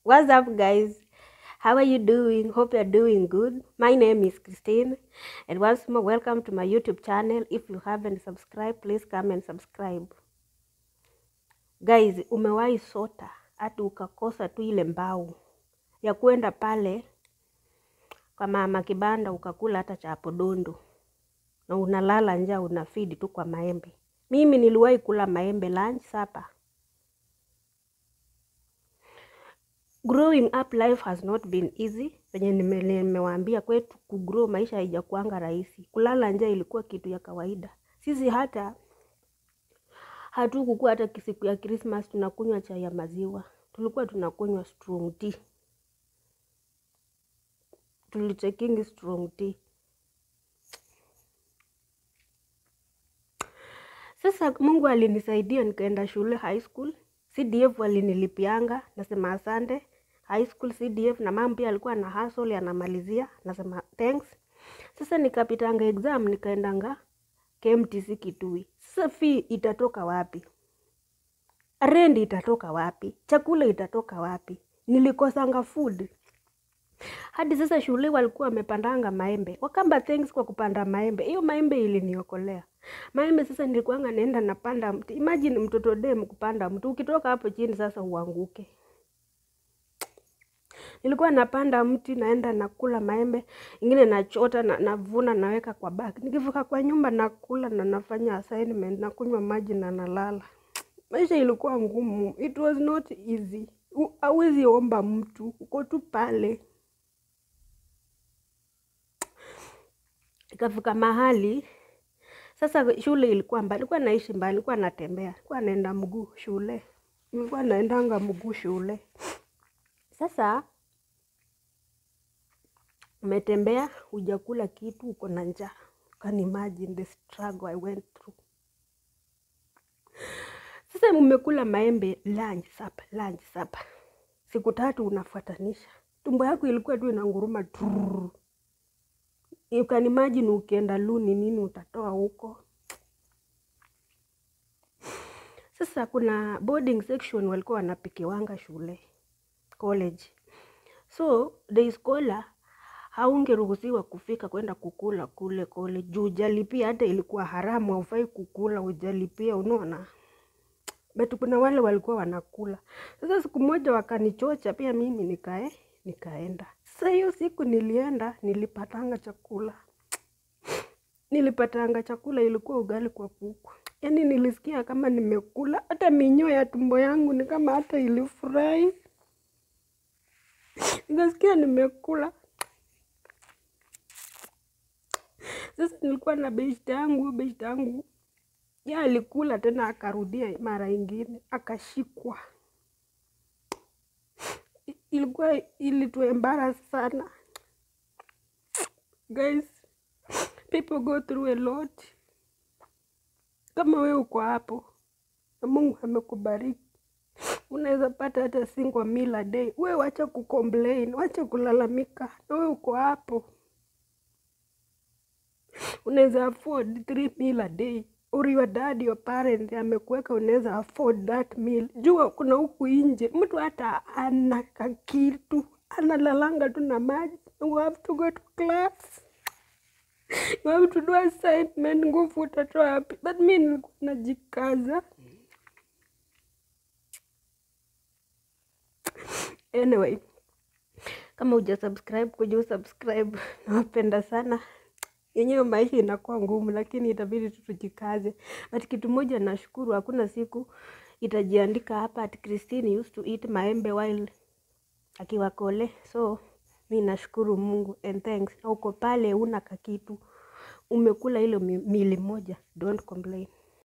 What's up, guys? How are you doing? Hope you're doing good. My name is Christine, and once more, welcome to my YouTube channel. If you haven't subscribed, please come and subscribe. Guys, umewahi sota hata ukakosa tu ile mbao ya kwenda pale kwa mama kibanda ukakula hata chapo dondo na unalala njaa, unafidi tu kwa maembe. Mimi niliwahi kula maembe lunch, supper. Growing up life has not been easy. Venye nime- nimewaambia kwetu kugrow maisha haijakuanga rahisi. Kulala njaa ilikuwa kitu ya kawaida. Sisi hata hatukukuwa hata siku ya Christmas tunakunywa chai ya maziwa, tulikuwa tunakunywa strong tea, tulichekingi strong tea. Sasa Mungu alinisaidia nikaenda shule high school. CDF walinilipianga, nasema asante. High school CDF na mama pia alikuwa na hustle anamalizia, nasema thanks. Sasa nikapitanga exam nikaendanga KMTC Kitui. Sasa fee itatoka wapi? Rent itatoka wapi? Chakula itatoka wapi? Nilikosanga food. Hadi sasa shule walikuwa wamepandanga maembe. Wakamba thanks kwa kupanda maembe. Hiyo maembe iliniokolea. Maembe sasa nilikuwanga naenda napanda mti. Imagine mtoto dem kupanda mti. Ukitoka hapo chini sasa uanguke. Nilikuwa napanda mti naenda nakula maembe, ingine nachota na navuna naweka kwa bag. Nikifika kwa nyumba nakula na nafanya assignment, nakunywa maji na nalala. Maisha ilikuwa ngumu. It was not easy. U- Hauwezi omba mtu, uko tu pale. Ikafika mahali sasa shule ilikuwa mbali, nilikuwa naishi mbali, nilikuwa natembea, nilikuwa naenda mguu shule, nilikuwa naendanga mguu shule. Sasa umetembea, hujakula kitu, uko na njaa. Can imagine the struggle I went through. Sasa umekula maembe lunch, supper, lunch, supper. Siku tatu unafuatanisha. Tumbo yako ilikuwa tu inanguruma turr. You can imagine ukienda luni nini utatoa huko. Sasa kuna boarding section walikuwa wanapikiwanga shule college. So day scholar haungeruhusiwa kufika kwenda kukula kule college juu hujalipia, hata ilikuwa haramu, haufai kukula hujalipia, unaona. But kuna wale walikuwa wanakula. Sasa siku moja wakanichocha pia mimi nikae nikaenda. Sasa hiyo siku nilienda nilipatanga chakula. Nilipatanga chakula ilikuwa ugali kwa kuku. Yaani nilisikia kama nimekula hata minyoo ya tumbo yangu ni kama hata ilifurahi. Nikasikia nimekula. Sasa nilikuwa na beshte yangu, beshte yangu ya alikula tena akarudia mara ingine akashikwa. I- Ilikuwa ilituembarrass sana. Guys, people go through a lot. Kama wewe uko hapo na Mungu amekubariki, unaweza pata hata single meal a day. Wewe wacha kucomplain, wacha kulalamika, na wewe uko hapo unaweza afford three meal a day or your dad your parent amekuweka unaweza afford that meal. Jua kuna huku nje mtu hata ana kakitu analalanga tu na maji. You have to go to class, you have to do assignment. Nguvu utatoa wapi? But mi nilikuwa najikaza. Anyway, kama uja subscribe kuja usubscribe. Nawapenda sana. Yenyewe maisha inakuwa ngumu, lakini itabidi tu tujikaze. But kitu moja nashukuru, hakuna siku itajiandika hapa ati Christine used to eat maembe while akiwa kole. So mi nashukuru Mungu and thanks. Na uko pale una kakitu umekula hilo mi- mili moja, don't complain.